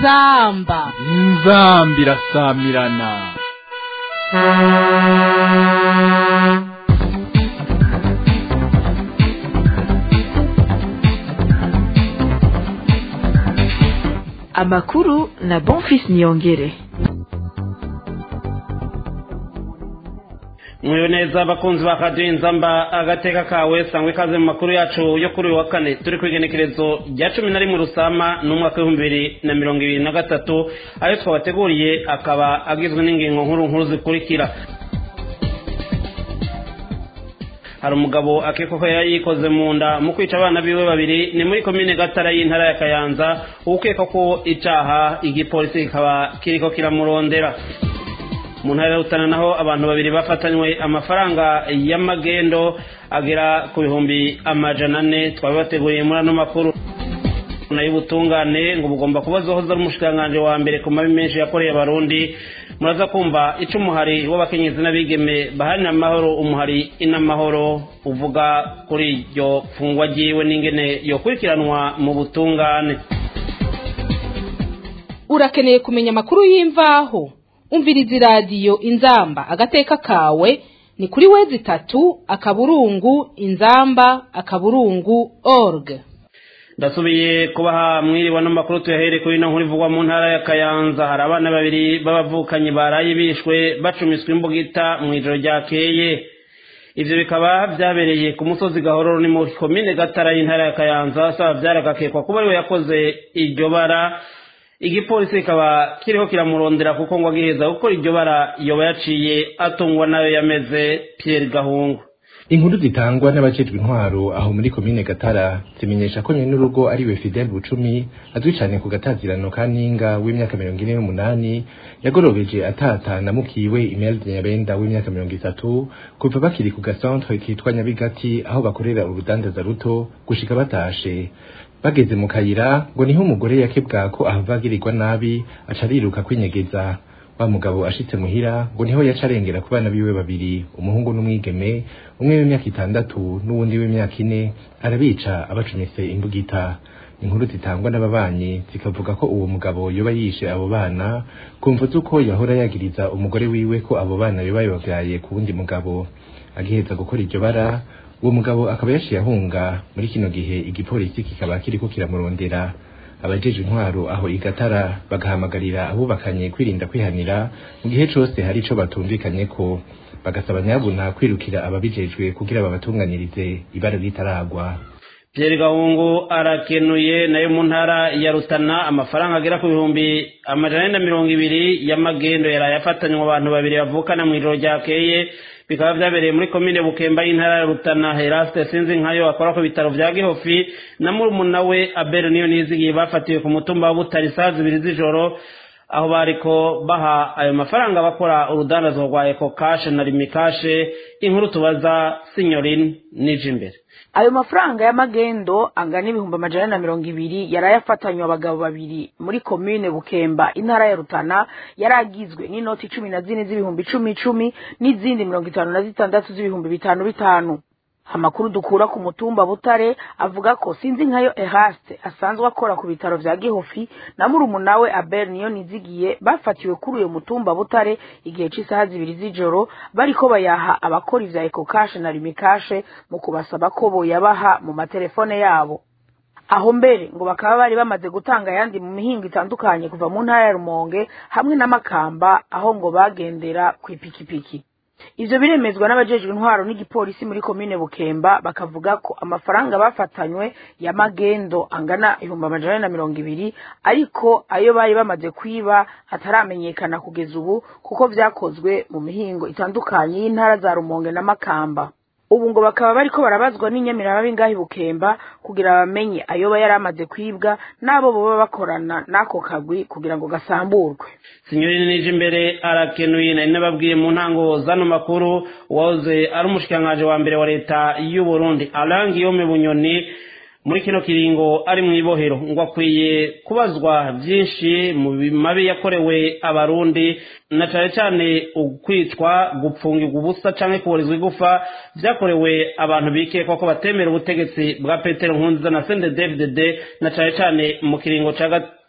inzamba inzamba irasamirana amakuru na bonfis niyongere mwiwe neza abakunzi ba radiyo inzamba agateka kawe sangwa ikaze mu makuru yacu yo kuri uyu wa kane turi ku igenekerezo rya cumi na rimwe rusama n'umwaka w'ibihumbi bibiri na mirongo ibiri na gatatu ayo twabateguriye akaba agizwe n'ingingo nkuru nkuru zikurikira hari umugabo akekwa ko yari yikoze mu nda mu kwica abana biwe babiri ni muri komine gatara y'intara ya kayanza ukeka ko icaha igipolisi kikaba kiriko kiramurondera mu ntara ya rutana naho abantu babiri bafatanywe amafaranga y'amagendo agera ku bihumbi amajana ane twabibateguriye muri ano makuru nayo ubutungane ngo bugomba kuba zohoza ari umushikiranganji wa mbere ku mabi menshi yakoreye abarundi muraza kumva ico umuhari w'abakenyezi n'abigeme baharanira amahoro umuhari inamahoro uvuga kuri iryo fungwa ryiwe n'ingene yokurikiranwa mu butungane urakeneye kumenya amakuru y'imvaho umviriza iradiyo inzamba agateka kawe ni kuri wezi itatu akaburungu inzamba akaburungu org ndasubiye kubaha mwiriwe n'amakuru tuyahere kuri ino nkuru ivugwa mu ntara ya kayanza hari abana babiri b'abavukanyi baraye bishwe bacumiswe imbugita mu ijoro ryakeye ivyo bikaba vyabereye ku musozi gahororo ni mu komine gatara y'intara ya kayanza saba vyaragakekwa kuba ariwe yakoze iryo bara igipolisi kikaba kiriho kiramurondera kuko ngo agiheza gukora iryo bara yoba yaciye atungwa nayo yameze Pierre Gahungu inkuru zitangwa n'abajejwe intwaro aho muri komine gatara zimenyesha ko nyene urugo ariwe fidel bucumi azwi cane ku gatazirano ka ninga w'imyaka mirongo ine n'umunani yagorobeje atata na mukiwe imelda nyabenda w'imyaka mirongo itatu kuva bakiri ku gasantre kitwa nyabigati aho bakorera urudandaza ruto gushika batashe bageze mu kayira ngo niho umugore yakebwa ko ahava agirirwa nabi aca ariruka kwinyegeza wa mugabo ashitse muhira ngo niho yaca arengera ku bana biwe babiri umuhungu n'umwigeme umwe w'imyaka itandatu n'uwundi w'imyaka ine arabica abacumise imbugita inkuru zitangwa n'ababanyi zikavuga ko uwo mugabo yoba yishe abo bana kumva z'uko yahora yagiriza umugore wiwe ko abo bana yoba yabavyaye ku wundi mugabo agiheza gukora iryo bara uwo mugabo akaba yaciye ahunga muri kino gihe igipolisi kikaba kiriko kiramurondera abajeje intwaro aho igatara bagahamagarira abubakanye kwirinda kwihanira mu gihe cose hari ico batumvikanye ko bagasaba nyabuna kwirukira ababijejwe kugira babatunganirize ibara ritaragwa Pierre Gahungu arakenuye nayo mu ntara ya Rutana amafaranga agera ku bihumbi amajana na mirongo ibiri y'amagendo yaraye afatanywe abantu babiri bavukana mu ijoro ryakeye bikaba vyabereye muri komine Bukemba y'intara ya Rutana Heraste sinzi nkayo akora ku bitaro vya Gihofi na murumuna we Abel niyo nizigiye bafatiwe ku mutumba wa Butari saa zibiri z'ijoro aho bariko baha ayo mafaranga bakora urudandazo rwa Eco Cash na Rimi Cash inkuru tubaza Signorin nije imbere ayo mafaranga y'amagendo angana ibihumbi amajana na mirongo ibiri yari ayafatanywe abagabo babiri muri komine bukemba intara ya rutana yari agizwe n'inoti cumi na zine z'ibihumbi icumi icumi n'izindi mirongo itanu na zitandatu z'ibihumbi bitanu bitanu amakuru dukura ku mutumba butare avuga ko sinzi nkayo eraste asanzwe akora ku bitaro vya gihofi na murumuna we abel niyo nizigiye bafatiwe kuri uyo mutumba butare igihe c'isaha zibiri z'ijoro bariko bayaha abakora ivya ekokashe na rimikashe mu kubasaba ko boyabaha mu matelefone yabo aho mbere ngo bakaba bari bamaze gutanga ayandi mu mihingo itandukanye kuva mu ntara ya rumonge hamwe n'amakamba aho ngo bagendera kw'ipikipiki ivyo biremezwa n'abajejwe intwaro n'igipolisi muri komine bukemba bakavuga ko amafaranga bafatanywe ya magendo angana ibihumbi amajana na mirongo ibiri ariko ayo bari bamaze kwiba ataramenyekana kugeza ubu kuko vyakozwe mu mihingo itandukanye y'intara za rumonge na makamba ubu ngo bakaba bariko barabazwa n'inyamiramabi ngaho bukemba kugira bamenye ayoba yari amaze kwibwa n'abo boba bakorana n'ako kagwi kugira ngo gasamburwe Signori nije imbere arakenuye nari nababwiye mu ntango zano makuru wahoze ari umushikirangaje wa mbere wa leta y'u Burundi Alain Guillaume Bunyoni muri kino kiringo ari mu ibohero ngo akwiye kubazwa byinshi mu mabi yakorewe abarundi na cyane cyane ukwicwa gupfungirwa ubusa cyangwa kuburizwa igufa byakorewe abantu bikekwa ko batemera ubutegetsi bwa petero nkunziza na sende david na cyane cyane mu kiringo cya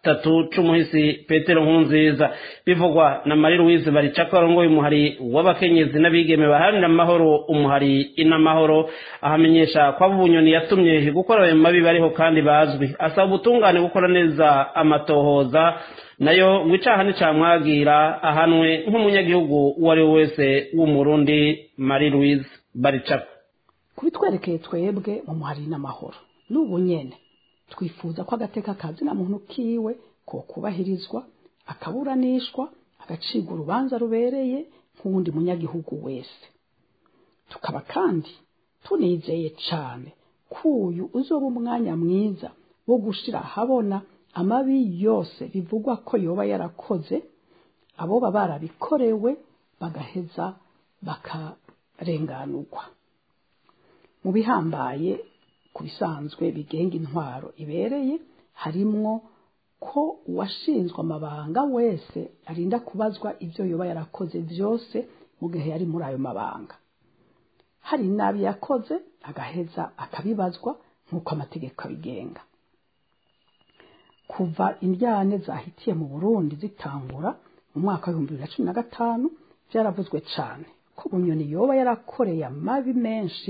gatatu c'umuhisi petero nkunziza bivugwa na marie louise baricako arongoye umuhari w'abakenyezi n'abigeme baharanira amahoro umuhari inamahoro ahamenyesha ko abo bunyoni yatumye gukora ayo mabi bariho kandi bazwi asaba ubutungane gukora neza amatohoza nayo ngo icaha nicamwagira ahanwe nk'umunyagihugu uwo ari we wese w'umurundi marie louise baricako kubitwerekeye twebwe mu muhari n'amahoro n'ubu nyene twifuza ko agateka kazina muntu kiwe ko kubahirizwa akaburanishwa agacibwa urubanza rubereye nk'uwundi munyagihugu wese tukaba kandi tunizeye cane ko uyu uzoba umwanya mwiza wo gushira ahabona amabi yose bivugwa ko yoba yarakoze aboba barabikorewe bagaheza bakarenganurwa mu bihambaye ku bisanzwe bigenga intwaro ibereye harimwo ko uwashinzwe amabanga wese arinda kubazwa ibyo yoba yarakoze byose mu gihe yari muri ayo mabanga hari nabi yakoze agaheza akabibazwa nk'uko amategeko abigenga kuva indyane zahitiye mu burundi zitangura mu mwaka w'ibihumbi bibiri na cumi na gatanu byaravuzwe cyane ko bunyoni yoba yarakoreye amabi menshi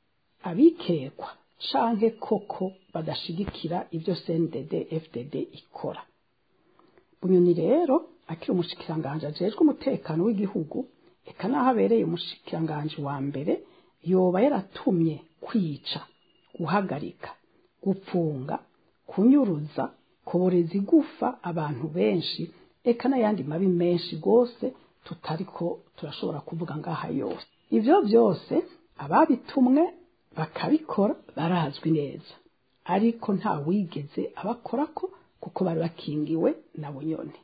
abikekwa canke koko badashigikira ibyo CNDD FDD ikora bunyoni rero akiri umushikiranganje ajejwe umutekano w'igihugu eka naho abereye umushikiranganje wa mbere yoba yaratumye kwica guhagarika gupfunga kunyuruza kuboreza igufa abantu benshi eka n'ayandi mabi menshi rwose tutariko turashobora kuvuga ngaha yose ivyo byose ababitumwe bakabikora barazwi neza ariko nta wigeze abakorako kuko bari bakingiwe na bunyoni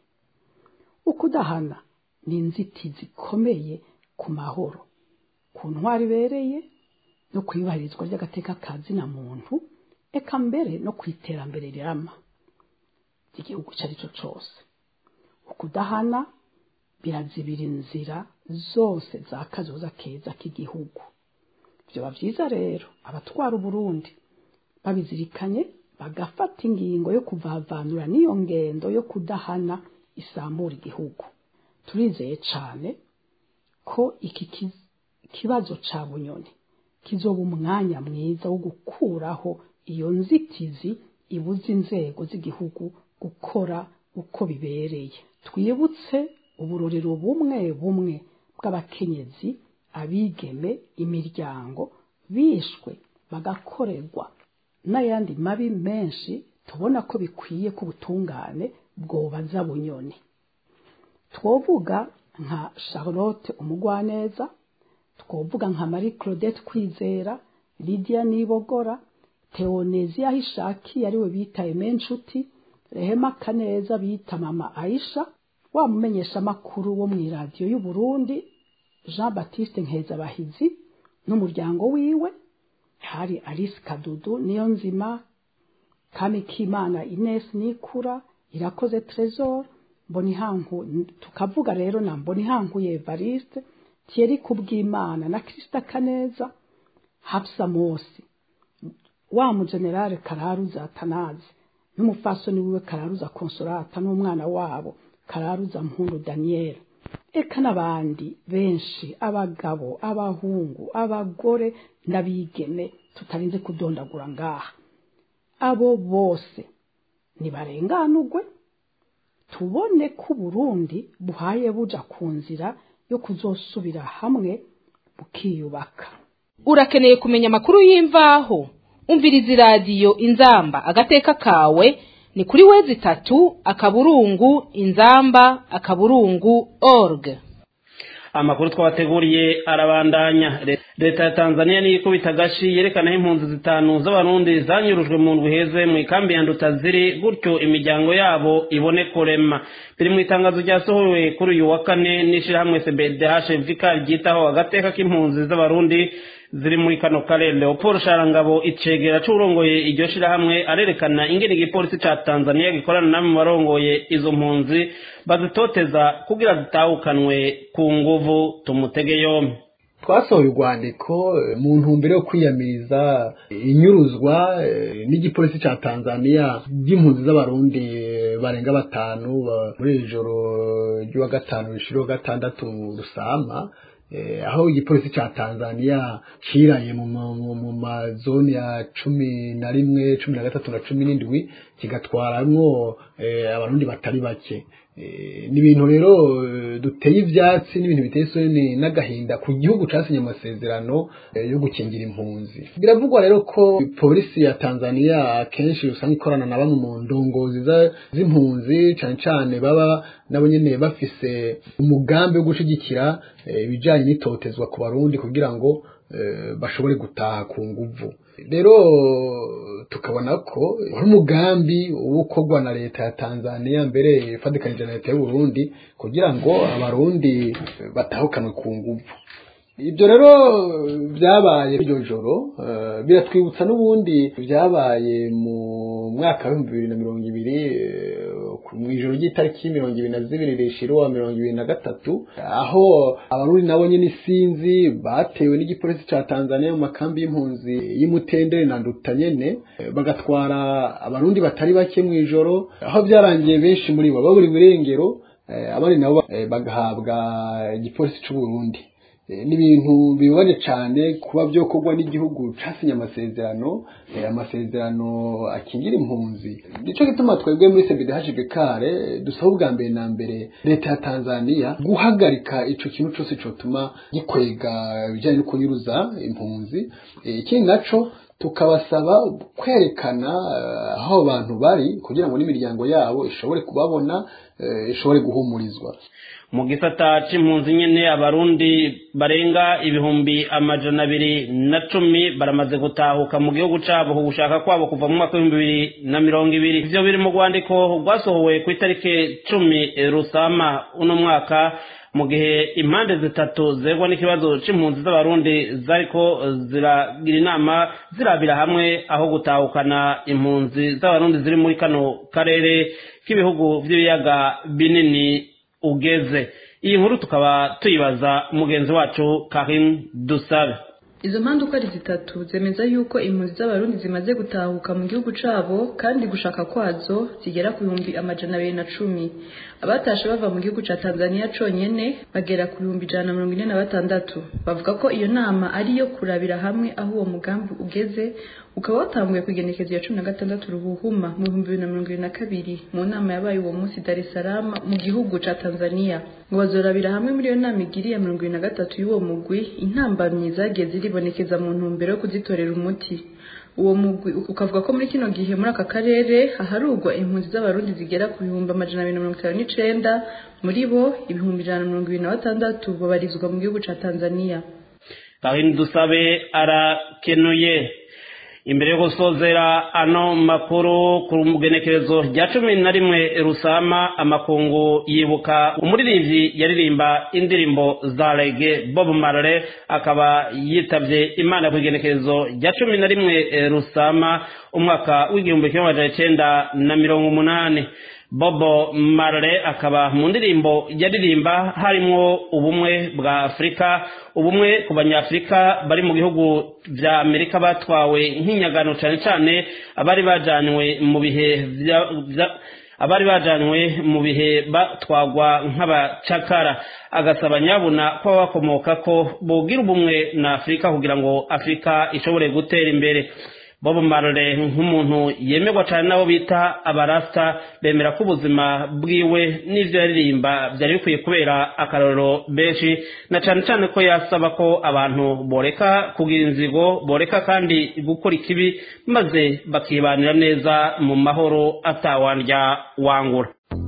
ukudahana ni inzitizi ikomeye ku mahoro ku ntwari ibereye no ku iyubahirizwa ry'agateka ka zina muntu eka mbere no ku iterambere rirama ry'igihugu icyo ari cyo cyose ukudahana birazibira inzira zose za kazoza keza k'igihugu byaba byiza rero abatwara uburundi babizirikanye bagafata ingingo yo kuvavanura n'iyo ngendo yo kudahana isambura igihugu turizeye cyane ko iki kibazo cya bunyoni kizoba umwanya mwiza wo gukuraho iyo nzitizi ibuza inzego z'igihugu gukora uko bibereye twibutse uburorero bumwe bumwe bw'abakenyezi abigeme imiryango bishwe bagakorerwa n'ayandi mabi menshi tubona ko bikwiye ko ubutungane bwobaza bunyoni twovuga nka charlotte umugwaneza twovuga nka marie claudette kwizera lydia nibogora teonezia hishaki ariwe bitaye menshuti rehema kaneza bita mama aisha wa mumenyeshamakuru wo mu iradiyo y'uburundi jean baptiste nkezabahizi n'umuryango wiwe hari alice kadudu niyo nzima kamikimana ines nikura irakoze tresor mbonihanku tukavuga rero na mbonihankuye evariste thierry kubwimana na krista kaneza hapsa mosi wa mugenerale kararuza atanazi n'umufasoni wiwe kararuza konsolata n'umwana wabo kararuza mpundu daniel eka n'abandi benshi abagabo abahungu abagore n'abigeme tutarinze kudondagura ngaha abo bose nibarenganurwe tubone ko uburundi buhaye buja ku nzira yo kuzosubira hamwe bukiyubaka urakeneye kumenya amakuru y'imvaho umviriza iradiyo inzamba agateka kawe ni kuri wezi itatu akaburungu inzamba akaburungu org amakuru twabateguriye arabandanya leta ya tanzania niyo ikubita agashi yerekana aho impunzi zitanu z'abarundi zanyurujwe mu ndwi heze mu ikambi ya nduta ziri gutyo imiryango yabo ibone kurema biri mu itangazo ryasohowe kuri uyu wa kane n'ishyirahamwe cbdh ryitaho agateka k'impunzi z'abarundi ziri muri kano karere leopold sharangabo icegera c'urongoye iryo shirahamwe arerekana ingene igipolisi ca tanzania gikorana namwe mu barongoye izo mpunzi bazitoteza kugira zitahukanwe ku nguvu tumutege yombi twasohoye urwandiko mu ntumbero yo kwiyamiriza inyuruzwa n'igipolisi cya tanzania ry'impunzi z'abarundi barenga batanu muri iri joro ry'uwa gatanu rishiriho gatandatu rusama aho igipolisi cya tanzania kiranye mu mazoni ya cumi na rimwe cumi na gatatu na cumi n'indwi kigatwaramwo abarundi batari bake ni ibintu rero duteye ibyatsi n'ibintu biteye isoni n'agahinda ku gihugu cyasinye amasezerano yo gukingira impunzi biravugwa rero ko polisi ya tanzania akenshi usanga ikorana na bamwe mu ndongozi z'impunzi cyane cyane baba nabo nyine bafise umugambi wo gushyigikira ibijyanye n'itotezwa ku barundi kugira ngo bashobore gutaha ku nguvu rero tukabona ko ari umugambi ukorwa na leta ya tanzania mbere ifatikanije na leta y'uburundi kugira ngo abarundi batahukanwe ku nguvu ibyo rero byabaye iryo joro biratwibutsa n'ubundi byabaye mu mwaka w'ibihumbi bibiri na mirongo ibiri mu ijoro ry'itariki mirongo ibiri na zibiri rishira uwa mirongo ibiri na gatatu aho abarundi nabo nyine isinzi batewe n'igipolisi cya tanzania mu makambi y'impunzi y'imutendere na nduta nyene bagatwara abarundi batari bake mu ijoro aho byarangiye benshi muri bo babura ibirengero abandi nabo bagahabwa igipolisi c'uburundi ni ibintu bibabaje cyane kuba byokorwa n'igihugu cyasinye amasezerano amasezerano akingira impunzi nicyo gituma twebwe muri cbdhb kare dusaba ubwa mbere na mbere leta ya tanzania guhagarika ico kintu cyose cyotuma gikwega ibijyanye no kunyuruza impunzi ikindi naco tukabasaba kwerekana aho abantu bari kugira ngo n'imiryango yabo ishobore kubabona ishobore guhumurizwa mu gisata c'impunzi nyene abarundi barenga ibihumbi amajana abiri na cumi baramaze gutahuka mu gihugu cabo ku gushaka kwabo kuva mu mwaka w'ibihumbi bibiri na mirongo ibiri ivyo biri mu rwandiko rwasohowe ku itariki cumi rusama uno mwaka mu gihe impande zitatu zegwa n'ikibazo c'impunzi z'abarundi zariko ziragira inama zirabira hamwe aho gutahukana impunzi z'abarundi ziri muri kano karere k'ibihugu vy'ibiyaga binini ugeze iyi nkuru tukaba tuyibaza mugenzi wacu karim dusabe izo mpande uko ari zitatu zemeza yuko impunzi z'abarundi zimaze gutahuka mu gihugu cabo kandi gushaka kwazo zigera ku bihumbi amajana abiri na cumi abatashe bava mu gihugu ca tanzania conyene bagera ku bihumbi ijana na mirongo ine na batandatu bavuga ko iyo nama ari iyo kurabira hamwe aho uwo mugambi ugeze ukaba watanguye ku igenekezo ya cumi na gatandatu ruhuhuma mu bihumbi bibiri na mirongo ibiri na kabiri mu nama yabaye uwo munsi dar es salaam mu gihugu ca tanzania ngo bazorabira hamwe muri iyo nama igiriye mirongo ibiri na gatatu y'uwo mugwi intambamyi zagiye ziribonekeza mu ntumbero yo kuzitorera umuti uwo mugwi ukavuga ko muri kino gihe muri aka karere haharurwa impunzi z'abarundi zigera ku bihumbi amajana abiri na mirongo itanu n'icenda muri bo ibihumbi ijana na mirongo ibiri na batandatu babarizwa mu gihugu ca tanzania kahini dusabe arakenuye imbere yo gusozera ano makuru ku mugenekerezo rya cumi na rimwe rusama amakungu yibuka umuririmbyi yaririmba indirimbo za rege bob marley akaba yitabye imana ku igenekerezo rya cumi na rimwe rusama umwaka w'igihumbi kimwe amajana icyenda na mirongo umunani bobo marley akaba mu ndirimbo yaririmba harimo ubumwe bwa afurika ubumwe ku banyafurika bari mu bihugu vya amerika batwawe nk'inyagano cyane cyane abari bajanywe mu bihe abari bajanywe mu bihe batwagwa nk'abacakara agasaba nyabuna ko bakomoka ko bogira ubumwe na afurika kugira ngo afurika ishobore gutera imbere bob marley nk'umuntu yemerwa cyane nabo bita abarasta bemera ko ubuzima bwiwe n'ivyo yaririmba byari bikwiye kubera akarorero benshi na cyane cyane ko yasaba ko abantu boreka kugira inzigo boreka kandi gukora ikibi maze bakibanira neza mu mahoro atawandya wangura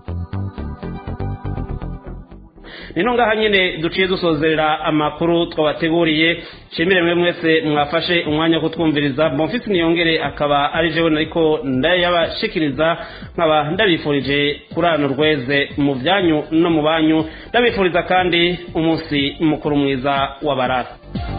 nino ngaha nyine duciye dusozerera amakuru twabateguriye nshimire mwe mwese mwafashe umwanya wo kutwumviriza bonfisi niyongere akaba ari jewe ariko ndayabashikiriza nkaba ndabifurije kurana urweze mu byanyu no mu banyu ndabifuriza kandi umunsi mukuru mwiza w'abarara